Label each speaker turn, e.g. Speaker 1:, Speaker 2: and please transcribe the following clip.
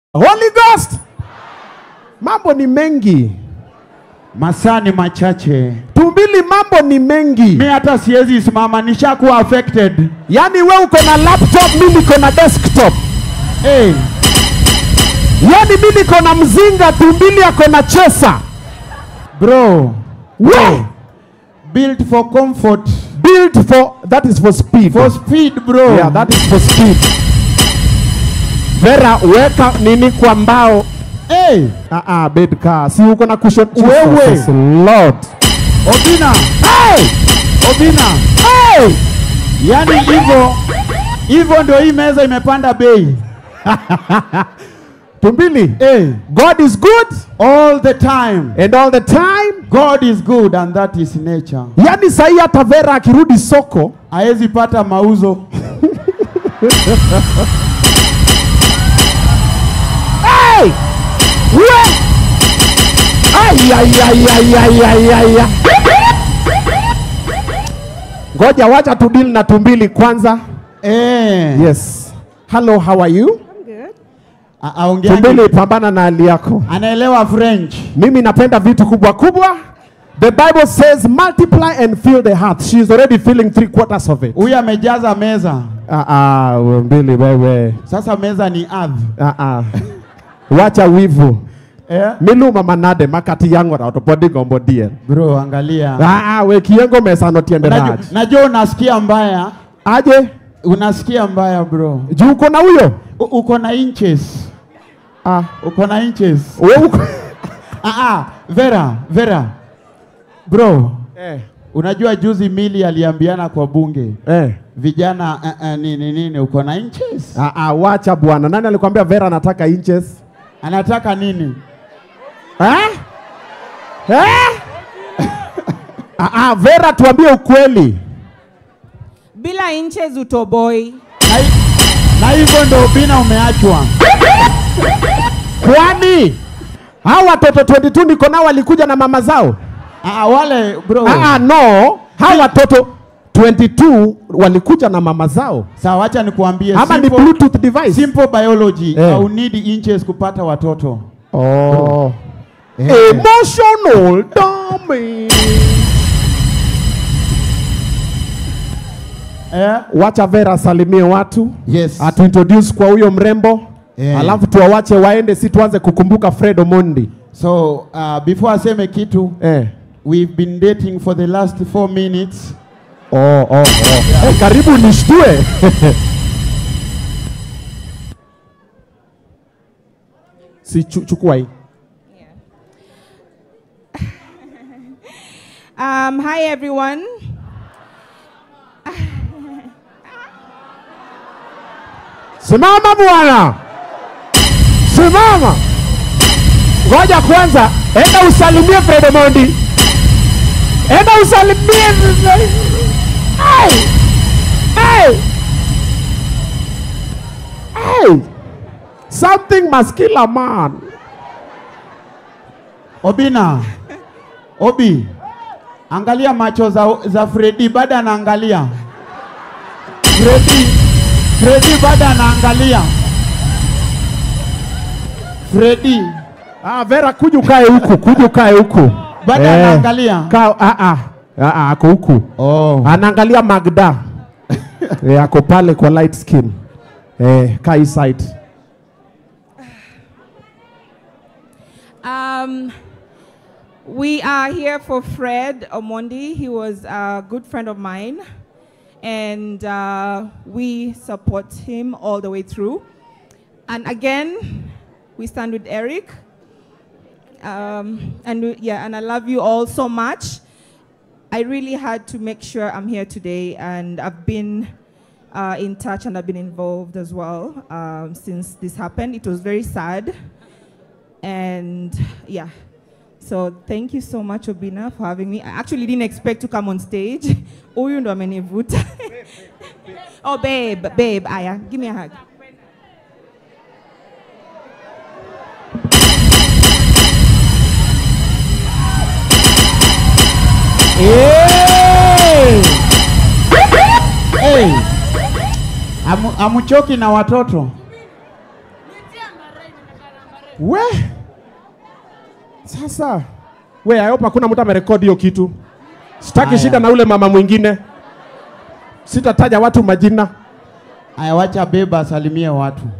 Speaker 1: Holy Ghost. Mambo ni mengi.
Speaker 2: Masaa ni machache,
Speaker 1: Tumbili, mambo ni mengi.
Speaker 2: mi hata siwezi simama, nishakuwa affected.
Speaker 1: Yaani we uko na laptop, mi niko na desktop.
Speaker 2: Hey,
Speaker 1: Yaani mi niko na mzinga, tumbili ako na chesa.
Speaker 2: bro,
Speaker 1: We
Speaker 2: built for comfort,
Speaker 1: built for that is for speed.
Speaker 2: for speed, bro.
Speaker 1: Yeah, that is for speed. Vera, weka nini kwa mbao.
Speaker 2: Hey,
Speaker 1: Ah ah, bed car. Si uko na cushion.
Speaker 2: Wewe.
Speaker 1: Jesus Lord.
Speaker 2: Obina,
Speaker 1: Hey!
Speaker 2: Obina,
Speaker 1: Hey!
Speaker 2: yani hivyo hivyo ndio hii meza imepanda bei.
Speaker 1: Tumbili.
Speaker 2: Hey,
Speaker 1: God is good
Speaker 2: all the time.
Speaker 1: and all the time.
Speaker 2: God is good and that is nature.
Speaker 1: Yaani sahi hata Vera akirudi soko
Speaker 2: Haezi pata mauzo.
Speaker 1: Hey! We! Ay, ay, ay, ay, ay, ay, ay, ay. Ngoja wacha tu deal na tumbili kwanza.
Speaker 2: Eh,
Speaker 1: Yes. Hello, how are you?
Speaker 3: I'm good.
Speaker 2: a- aongeaje?
Speaker 1: Tumbili, pambana na hali yako.
Speaker 2: Anaelewa French.
Speaker 1: Mimi napenda vitu kubwa kubwa. The Bible says multiply and fill the heart. She is already filling three quarters of it.
Speaker 2: Huyu amejaza meza.
Speaker 1: Ah ah, mbili wewe.
Speaker 2: Sasa meza ni ardhi.
Speaker 1: Ah ah. Wacha wivu.
Speaker 2: Eh?
Speaker 1: Miluma manade makati yangu na otopodi gombo dien.
Speaker 2: Bro, angalia.
Speaker 1: Ah ah, we kiengo mesa no tiende
Speaker 2: Najua,
Speaker 1: raj.
Speaker 2: najua unasikia mbaya.
Speaker 1: Aje?
Speaker 2: Unasikia mbaya bro.
Speaker 1: Juu uko na huyo?
Speaker 2: U uko na inches.
Speaker 1: Ah,
Speaker 2: Uko na inches.
Speaker 1: we uko.
Speaker 2: Ah ah, Vera, Vera. Bro,
Speaker 1: eh.
Speaker 2: unajua juzi Mili aliambiana kwa bunge.
Speaker 1: Eh.
Speaker 2: Vijana uh, uh, nini nini uko na inches?
Speaker 1: Ah ah, wacha bwana. Nani alikwambia Vera anataka inches?
Speaker 2: Anataka nini?
Speaker 1: Eh? Eh? ah ah, Vera tuambie ukweli.
Speaker 3: Bila inches utoboi.
Speaker 2: Na hi- Na hivyo ndo Obina umeachwa.
Speaker 1: Kwani hao watoto 22 niko nao walikuja na mama zao?
Speaker 2: Ah, wale bro.
Speaker 1: Ah, ah, no, hao watoto 22 walikuja na mama zao
Speaker 2: Sawa, wacha nikuambie
Speaker 1: ama ni
Speaker 2: simple,
Speaker 1: bluetooth device?
Speaker 2: simple biology
Speaker 1: Eh.
Speaker 2: au need inches kupata watoto.
Speaker 1: Oh.
Speaker 2: Eh.
Speaker 1: Emotional damage.
Speaker 2: Eh?
Speaker 1: Wacha Vera salimie watu
Speaker 2: Yes.
Speaker 1: atuintroduce kwa huyo mrembo
Speaker 2: Eh.
Speaker 1: alafu tuwawache waende, si tuanze kukumbuka Fred Omondi
Speaker 2: So, uh, before aseme kitu,
Speaker 1: eh.
Speaker 2: we've been dating for the last four minutes.
Speaker 1: Oh, oh, oh. Eh, karibu nishtue si chu, chukua hii
Speaker 3: Um, hi everyone.
Speaker 1: Simama bwana, simama. Ngoja kwanza, enda usalimie Fred Omondi, enda usalimie. Hey! Hey! Hey! Something must kill a man.
Speaker 2: Obina, Obi, angalia macho za, za Freddy bado anaangalia. Freddy, Freddy bado anaangalia. Freddy
Speaker 1: Ah, Vera kuja ukae huku, kuja ukae huku.
Speaker 2: bado anaangalia.
Speaker 1: Ka, ah, ah, ah, ah, ako huku.
Speaker 2: Oh.
Speaker 1: Anaangalia Magda. eh, ako pale kwa light skin. Eh, kaa hii side.
Speaker 3: Um, we are here for Fred Omondi. He was a good friend of mine, and uh, we support him all the way through. And again, we stand with Eric. Um, and we- yeah, and I love you all so much. I really had to make sure I'm here today, and I've been uh, in touch and I've been involved as well um, since this happened. It was very sad, and yeah. So thank you so much, Obina, for having me. I actually didn't expect to come on stage. Huyu ndo amenivuta. oh, babe, babe, Aya, give me a hug.
Speaker 2: Hey! Hey! Amu, amuchoki na watoto
Speaker 1: We sasa, we I hope hakuna mtu amerekodi hiyo kitu. Sitaki
Speaker 2: Aya.
Speaker 1: shida na ule mama mwingine, sitataja watu majina.
Speaker 2: Aya, wacha beba asalimie watu.